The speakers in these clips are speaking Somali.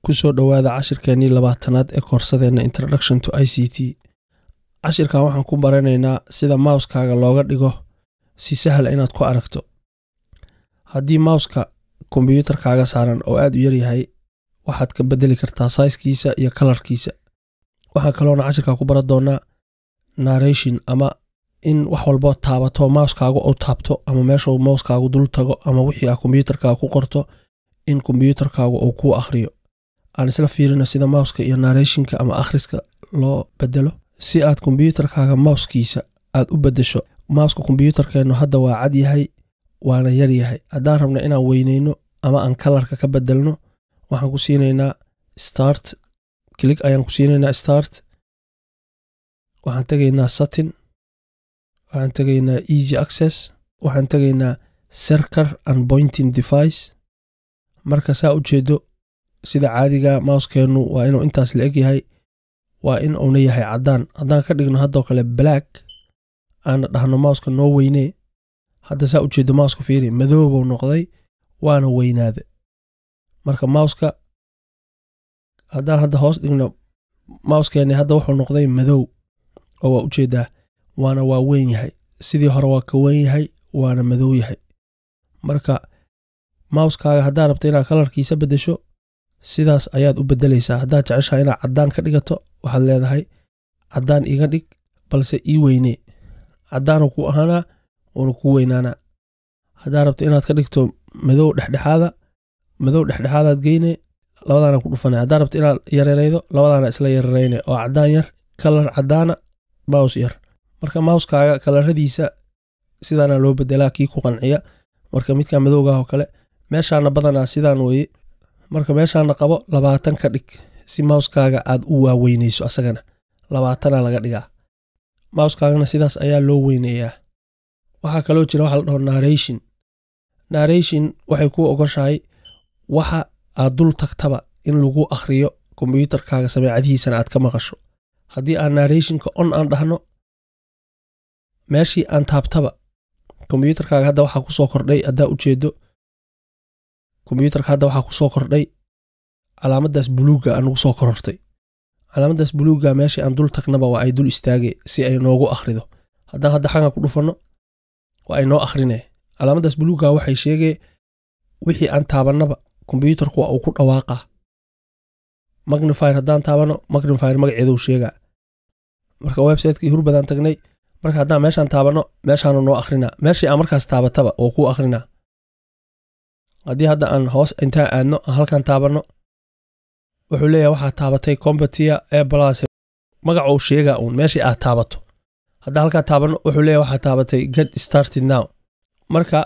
kusoo dhowaada cashirkeenii labaatanaad ee koorsadeenna introduction to i c t cashirkan waxaan ku baranaynaa sida mouskaaga looga dhigo si sahla inaad ku aragto haddii mouska kombyuutarkaaga saaran oo aad u yaryahay waxaad ka bedeli kartaa saiskiisa iyo kalarkiisa waxaan kaloona cashirkaa ku baran doonaa narration ama in wax walboo taabato mouskaagu uu taabto ama meeshuu mouskaagu dul tago ama wixii ah kombyuutarkaaga ku qorto in kombyuutarkaagu uu kuu akhriyo aan isla fiirino sida mouska iyo narrationka ama akhriska loo bedelo si aad kombyuutarkaaga mouskiisa aad u bedesho mouska kombyuutarkeennu hadda waa cad yahay waana yar yahay haddaan rabno inaan weyneyno ama aan kalarka ka bedelno waxaan ku siinaynaa start click ayaan ku siinaynaa start waxaan tegaynaa satin waxaan tegaynaa easy access waxaan tegaynaa serker and pointing device marka saa u jeedo sida caadiga mouskeennu waa inuu intaas la eg yahay waa in uuna yahay caddaan haddaan ka dhigno haddoo kale black aana dhahno mouska noo weynee hadda saa u jeedo mouska fiiri madoobou noqday waana weynaade marka mouska haddaan hadda hoos dhigno mouskeenni hadda wuxuu noqday madow oo waa ujeedaa waana waa weyn yahay sidii hore waa ka weyn yahay waana madow yahay marka mouskaaga haddaad rabto inaad kalarkiisa beddesho sidaas ayaad u beddelaysaa haddaad jeceshaha inaad caddaan ka dhigato waxaad leedahay caddaan iga dhig balse ii weynee caddaanu ku ahaanaa wuuna ku weynaanaa haddaad rabto inaad ka dhigto madow dhexdhexaada madow dhexdhexaadaad geyne labadaana ku dhufana haddaad rabto inaad yareeraydo labadaana isla yararayne oo caddaan yar kalar caddaana mows yar marka mouskaaga kalaradiisa sidaana loo bedelaa kii ku qanciya marka midka madowgaah oo kale meeshaana badanaa sidaan weye marka meeshaana qabo labaatan ka dhig si mouskaaga aad u waaweyneyso asagana labaatana laga dhigaa mouskaagana sidaas ayaa loo weyneeyaa waxaa kaloo jira waxa la dhaho narration narration waxay kuu ogoshahay waxa aad dul tagtaba in lagu akhriyo kombyuutarkaaga sameecadihiisana aad ka maqasho haddii aan narrationka on aan dhahno meeshii aan taabtaba kombyuutarkaaga hadda waxaa kusoo kordhay haddaa ujeedo kombyuutarka hadda waxaa kusoo kordhay calaamaddaas buluugga anugu soo korortay calaamaddaas buluugga meeshii aan dul tagnaba waa ay dul istaage si ay noogu akhrido haddaan hadda xagan ku dhufanno waa ay noo akhrine calaamaddaas buluugga waxay sheegee wixii aan taabannaba kombyuutarku waa uu ku dhawaaqaa magnifire haddaan taabanno magnifire magaceeduu sheegaa marka websiteki hurbadaan tagnay marka haddaan meeshaan taabanno meeshaanu noo akhrinaa meeshii aan markaas taabataba oo kuu akhrinaa haddii hadda aan hoos intaan aadno aan halkan taabanno wuxuu leeyahay waxaad taabatay combatia ee balas magacuu sheegaa uun meeshii aad taabato haddaan halkaan taabanno wuxuu leeyahay waxaad taabatay get started now marka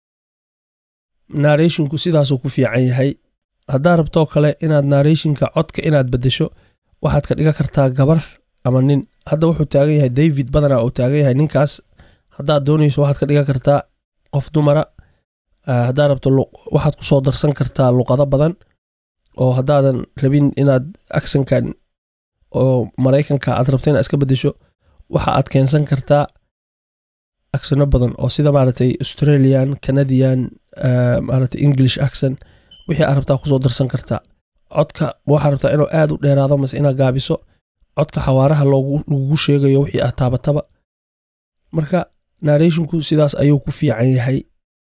narrationku sidaasuu ku fiican yahay haddaad rabtoo kale inaad narrationka codka inaad beddesho waxaad ka dhigan kartaa gabar ama nin hadda wuxuu taagan yahay david badanaa uu taagan yahay ninkaas haddaad doonayso waxaad ka dhigan kartaa qof dumara haddaad rabto waxaad ku soo darsan kartaa luqado badan oo haddaadan rabin inaad aksankan oo maraykanka aad rabto inaad iska beddesho waxa aad keensan kartaa aksano badan oo sida maaragtay australian canadian maaragtay english aksan wixii aad rabtaa kusoo darsan kartaa codka waxaad rabtaa inuu aad u dheeraado mase inaad gaabiso codka xawaaraha lagugu sheegayo wixii aad taabataba marka narrationku sidaas ayuu ku fiican yahay